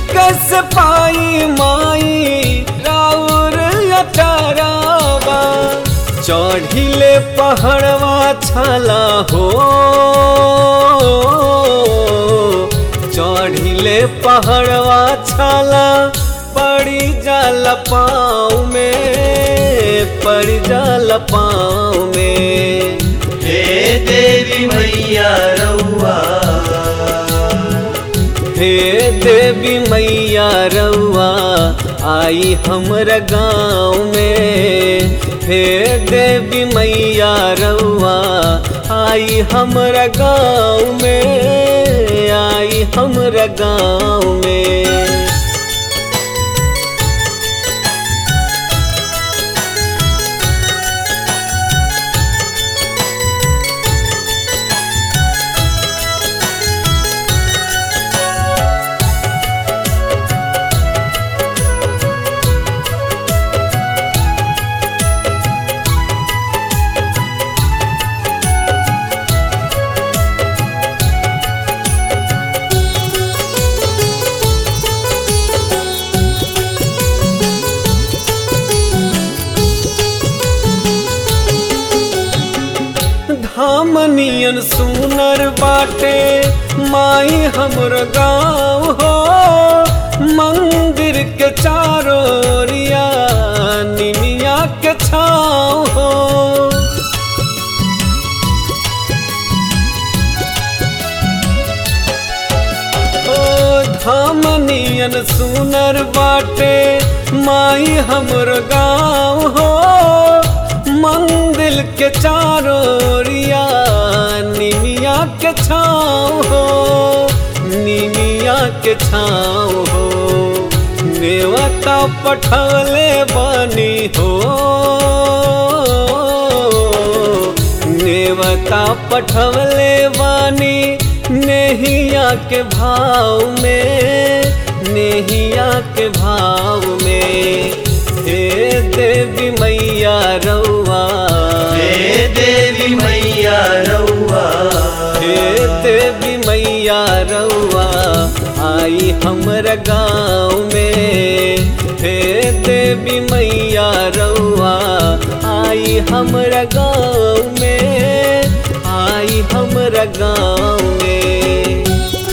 कैसे पाई माई राउर अटारावा चढ़िले पहाड़वा छाला हो चढ़िले पहाड़वा छाला पड़ी जाल पाँव में पड़ी जाल पाँव में हे देवी मैया रउआ हे देवी मैया रउआ आई हमरा गाँव में हे देवी मैया रउआ आई हमरा गाँव में आई हमरा गाँव में धामनियन सुनर बाटे माई हमर गाँव हो मंदिर के चारों ओरिया निमिया के छाँव हो ओ धामनियन सुनर बाटे माई हमर गाँव हो मंदिर के चारों ओरिया निमिया के छाँव हो निमिया के छाँव हो नेवता पठवले बानी हो नेवता पठवले बानी नेहिया के भाव में नेहिया के भाव में हे देवी मैया रउआ हे देवी मैया रउआ हे देवी मैया रउआ आई हमरा गाँव में हे देवी मैया रउआ आई हमरा गाँव में आई हमरा गाँव में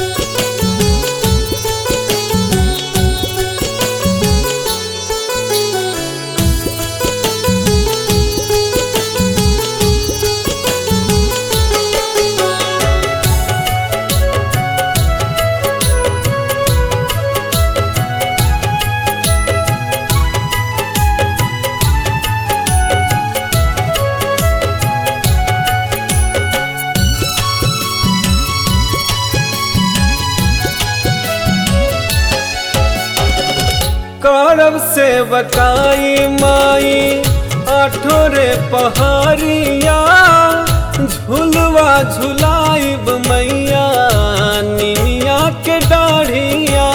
करब से बकाई माई आठोरे पहाड़िया झुलवा झुलाइब मैया निमिया के डाढ़िया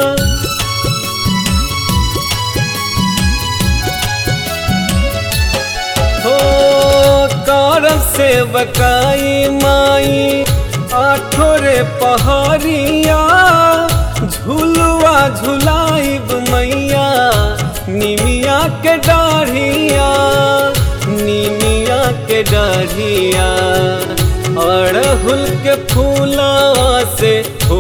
हो करब से बकाई माई आठोरे पहाड़िया झुलवा झुलाइब मैया निमिया के डाढ़िया निमिया के डाढ़िया अड़हुल के फूलवा से हो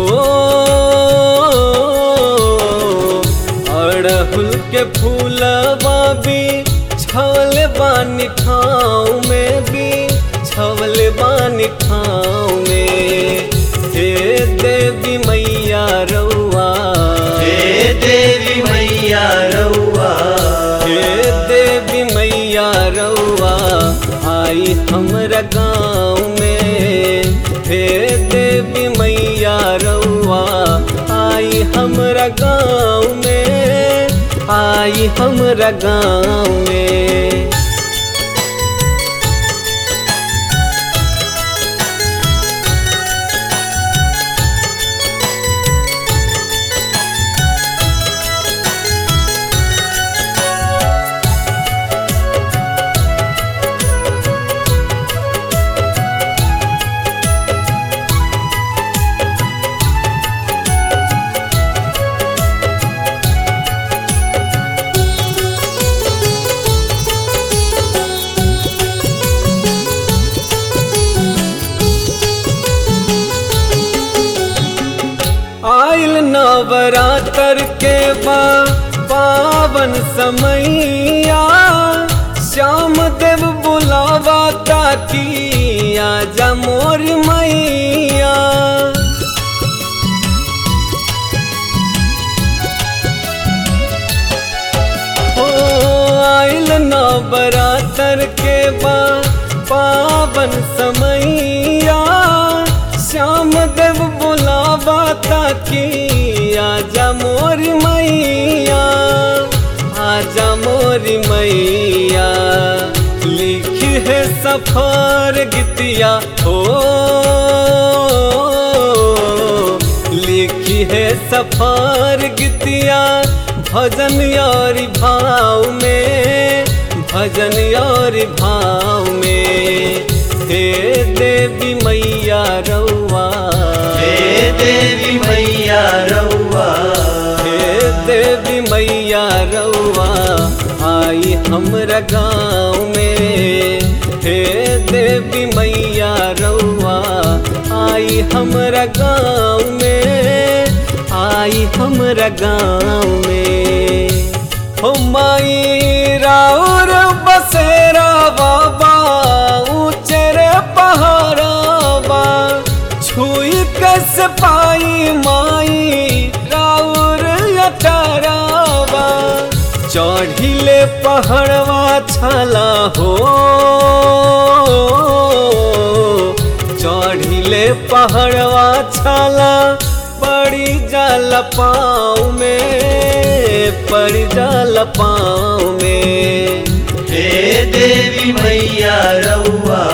अड़हुल के फूलवा भी छवल बानी ठाव में भी छवल बानी ठाव में हे देवी मैया रउआ हे देवी मैया रउआ हे देवी मैया रउआ आई हमरा गाँव में हे देवी मैया रउआ आई हमरा गाँव में आई हमरा गाँव में नवरात्र के बा पावन समैया श्याम देव बुलावा ताकि आजा मोर मैया हो आइल नवरात्र के बा पावन समैया श्याम देव बुलावा ताकि आजा मोर मैया आजा मोर मैया लिखी है सफर गीतिया हो लिखी है सफर गीतिया भजन और भाव में भजन और भाव में हे देवी मैया रउआ हे देवी मैया रउआ हे देवी मैया रउआ आई हमरा गाँव में हे देवी मैया रउआ आई हमरा गाँव में आई हमरा गाँव में हो माई राउर बसेरा बाबा ऊंचे रे पहाड़ाबा छुई कैसे पाई माई राउर अटाराबा चढ़िले पहाड़वा छला हो चढ़िले पहाड़वा छला पड़ी जाल पाँव में पड़ी जाल पाँव में हे देवी मैया रउआ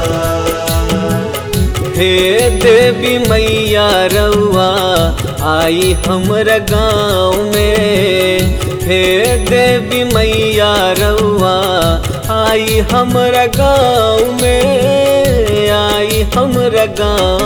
हे देवी मैया रउआ आई हमरा गाँव में हे देवी मैया रउआ आई हमरा गाँव में आई हमरा गाँव